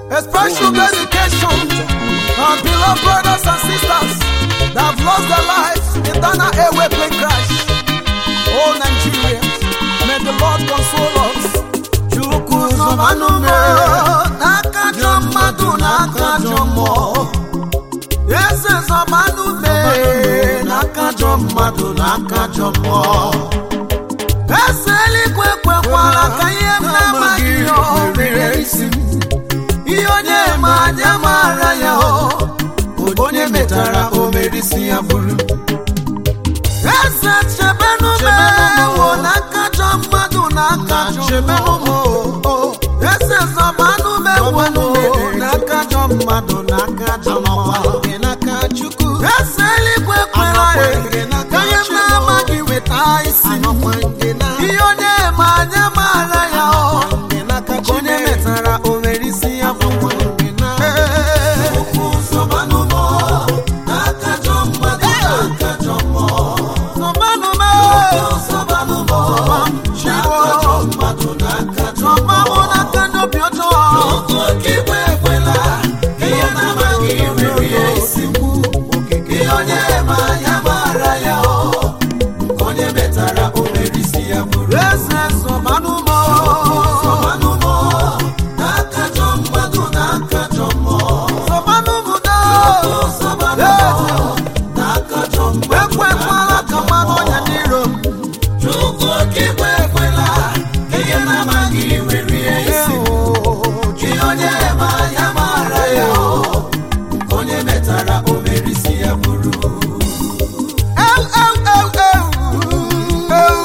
A special dedication our beloved brothers and sisters that have lost their lives in Dana Airway plane crash. Oh Nigeria, may the Lord console us. Chukwu zọbanụ m n'aka ajọ mmadụ n'aka ajọ mmụọ. Eze zọbanụ m n'aka ajọ mmadụ n'aka ajọ mmụọ. Eze eluigwe ekwekwala ka ihe m na-amaghị ihe o mere isi m. ihe onye ma anya maara ya o onye metara o mere isi ya bụrụ eze chebenụ m ewo n'aka ajọ mmadụ n'aka ajọ mmụọ eze zọbanụ m ewo n'aka ajọ mmadụ n'aka ajọ mmụọ eze eluigwe kwere anyị ka ihe m na-amaghị weta isi m. ihe onye ma anya maara ya o onye metara o mere isi ya bụrụ Zọbanụ m Zọbanụ m n'aka ndị obi ọjọọ eze zọbanụ m zọbanụ m do ekwekwala ka mmanụ ọnya n'iro m onye ma ya mara ya o onye metara o mere isi ya bụrụ Eu, eu, eu, eu, eu.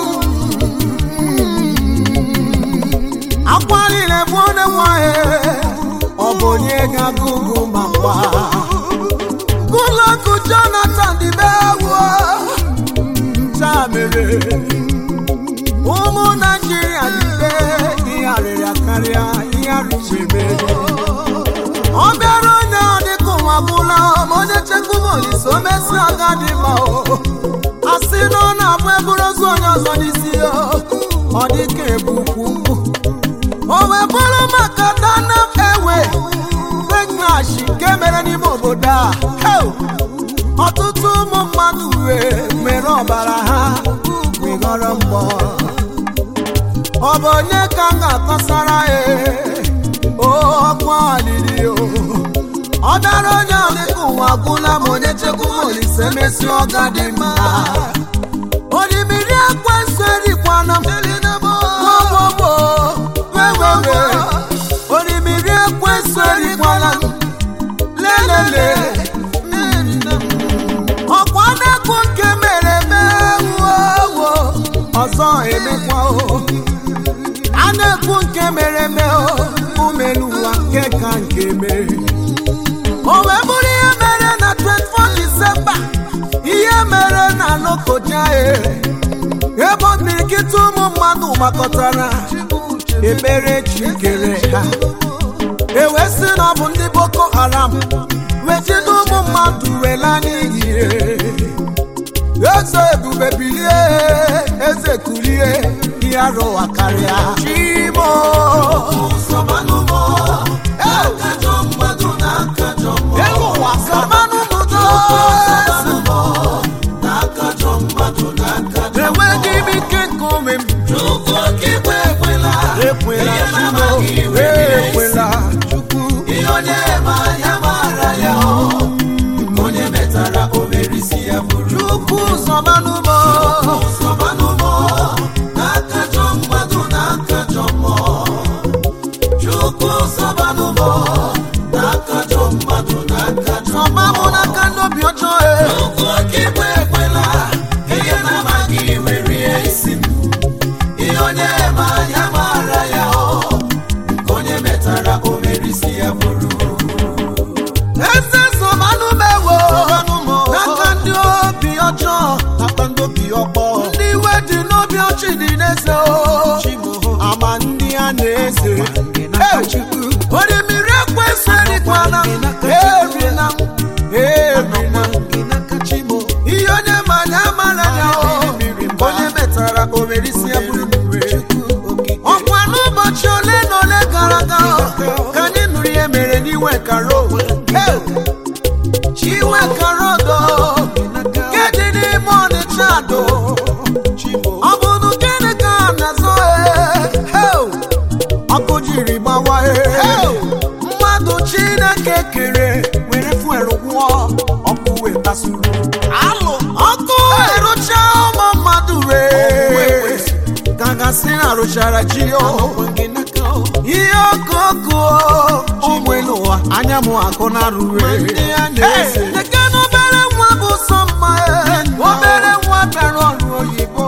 akwa niile bụ onye nwanyị ọ bụ onye ga-agụgụ ma gwa gụlọkụ jonathan dịbe ewu taa mere ụmụ naijiria niile ihe arịrịa karịa ihe arịchebe ọ bịara onye ọ dịka ụwa gwụla ma onye chekwuba olise o mesi aga dị mma o a sị na ọ na-abụ eburu ozu onye ọzọ n'isi ya ọ dịka ebukwu o wee bụrụ maka dana ewe beklash nke mere n'ime obodo a Heu! ọtụtụ ụmụ mmadụ wee mere ọbara ha wegọrọ mgbọ ọ bụ onye ka m ga-akọsara ya ọkwa alili o ọ dara onye ọ dịka ụwa gwụla ma onye chekwuba olise mesi ọga dị mma orimiri ekwensu erikwana m gbogbo wewewe orimiri ekwensu erikwana m lelele ọkwa na-ekwu nke mere mewo ọzọ emekwa o a na-ekwu nke mere eme o umelu ụwa nke ka nke mere o wee bụrụ ihe mere na 24 disemba ihe mere na lokoja e ebe ọmirikịta ụmụ mmadụ gbakọtara ekpere chi kere ha ewee sị na ọ bụ ndị boko haram wee jide ụmụ mmadụ wela n'iyi eze ebube bilie eze kulie ihe arụwa karịa chimo Sọbanụmọ, akajọ mmadụ na akajọ mmụọ. ịlụwa samanụ mụdo Sọbanụmọ, na akajọ mmadụ na akajọ enweghị m ike nke ome m Chukwu okike ekwela, ekwela ihe chimo na-amaghị iwe ihe ekwela chukwu ihe onye ma ya mara ya o onye metara o mere isi ya bụrụ chukwu samanụmọ Sọbanụmọ, na akajọ mmadụ na akajọ mmụọ. Chukwu sọbanụmọ, na akajọ mmadụ na akajọ sọmamụ n'aka ndị obi ọjọọ e Chukwu okike ekwela, ihe na-amaghị iwe rie isi m. Ihe onye ma ya mara ya o onye metara o mere isi ya bụrụ eze sọmanụ mewo n'aka ndị obi ọjọọ n'aka ndị obi ọkpọ ndị iwe dị n'obi ọchị dị n'eze o ama ndị a na-eze orimiri ekwesị erikwana erina erina ihe onye ma ya mara ya o onye metara o mere isi ya bụrụ ọkwa n'ụbọchị ole na ole gara aga ka anyị nụrụ ihe mere na-asị na arụchara ji o ihe okoko ụmụ elu ụwa anya m akụ na rue eke na obere nwa bụ sọ mma e, obere nwa bịara ọrụ oyibo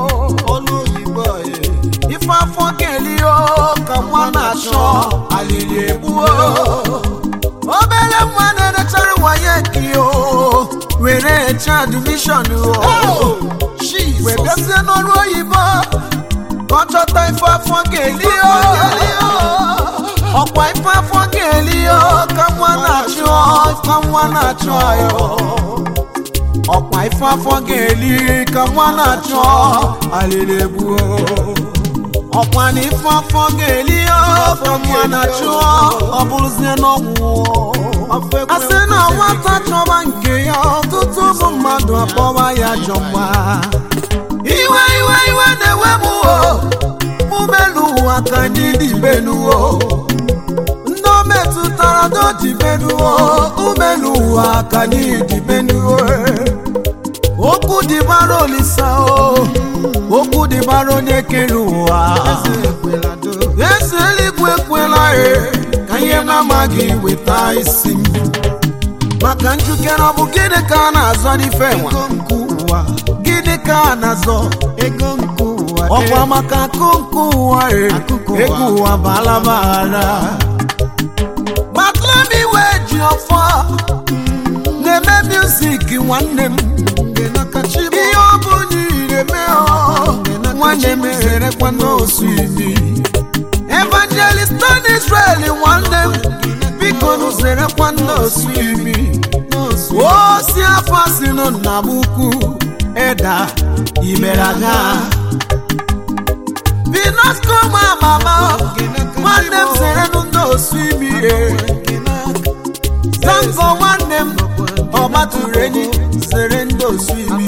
ife afọ ga-eli o ka nwa na-achọ alili egbuo obere nwa na-erechara waye gị o were eche admishọn o wee bịazie n'ọrụ oyibo ka ọ chọta ife afọ ga-eli o ọkwa ife afọ ga-eli o ka nwa na-achụ ka nwa na-achụ ya ọkwa ife afọ ga-eli ka nwa na-achụ alili egbuo ọkwa na ife afọ ga-eli o ka nwa na-achụ ọ bụrụzie n'ọnwụ a sị na nwata chọba nke ya ọtụtụ ụmụ mmadụ akpọwa ya jọ mgba iwe iwe iwe na-ewe m o mụmelu ụwa ka anyị dị benuo ndị o metụtara doji benuo umelu ụwa ka anyị dị benuo okwu dịbara olisa o okwu dịbara onye kere ụwa eze eluigwe ekwela e ka ihe m amaghị weta isi m maka njikere ọ bụ gịnị ka a na-azọ n'ife nwa gịnị ka a na-azọ ọkwa maka akụ nke ụwa e ego ụwa bụ alamaghara matlemi wee ji ọfọ na-eme music nwanne m ihe ọ bụ nyire mee ọ nwanne m erekwa n'osu imi evangelist don israel nwanne m biko nụzerekwa n'osu imi o si afọ si nụ nna m ukwu ịda imeraga binasco ma mama nwanne m zerenụ n'osu imi zango nwanne m ọgbatụrụ enyi zere ndị osu imi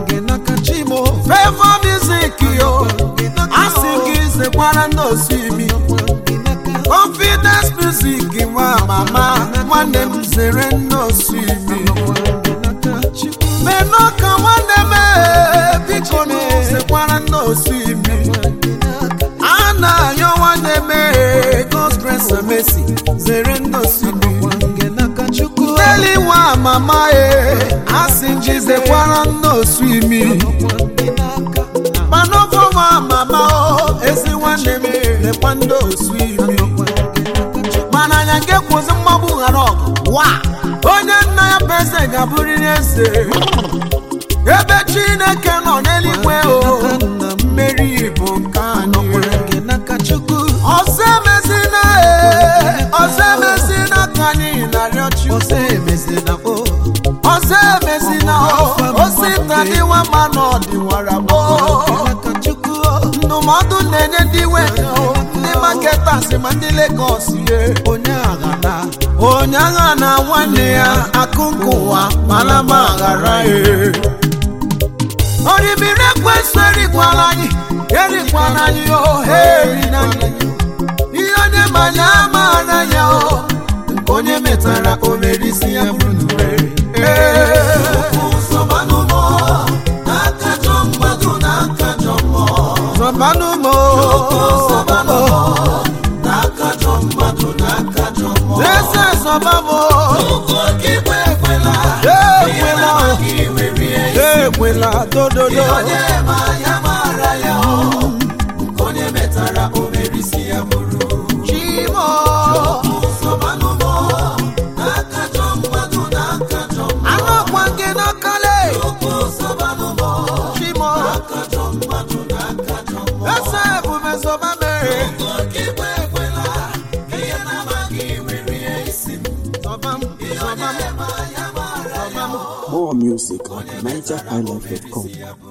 fevọ music yo asị gị zekwara ndị osu imi confidence music nwa mama nwanne m zere ndị osu imi menọka nwanne m ee, biko na zekwara ndị osu imi a na-ayọ nwanne m ee, God's grace and mercy zere ndị osu imi Ndeli nwa mama e asị njizekwara nnosu imi manọfọ nwa mama o ezi nwanne m lekwa ndị osu imi mana anya nke kwụzi mmagbu ghara ọgụ wa onye nna ya bụ eze ga-abụrịrị eze ebe chineke nọ n'eluigwe o mmeri bụ nke anyị ọzọ emezina e ọzọ emezina ka anyị na-arịọ chukwu ọzọ emezina o osita dịwa mma na ọdịwara gboo ndụmọdụ na-enye ndị nwe o, ndị maketas ma ndị legos ye onye agha na nwanne ya akụ nke ụwa mana ma aghara e orimiri ekwesị erikwala anyị erikwala anyị o ha eri na anyị ihe onye manya amaara ya o nke onye metara o mere isi ya bụrụ n'ure zọbanụmo eze zọbamo ekwela ekwela dododo chimo anọkwa gị n'akale chimo eze ebube zọbame zọbam zọbam zọbam More music at NigerHighlife.com.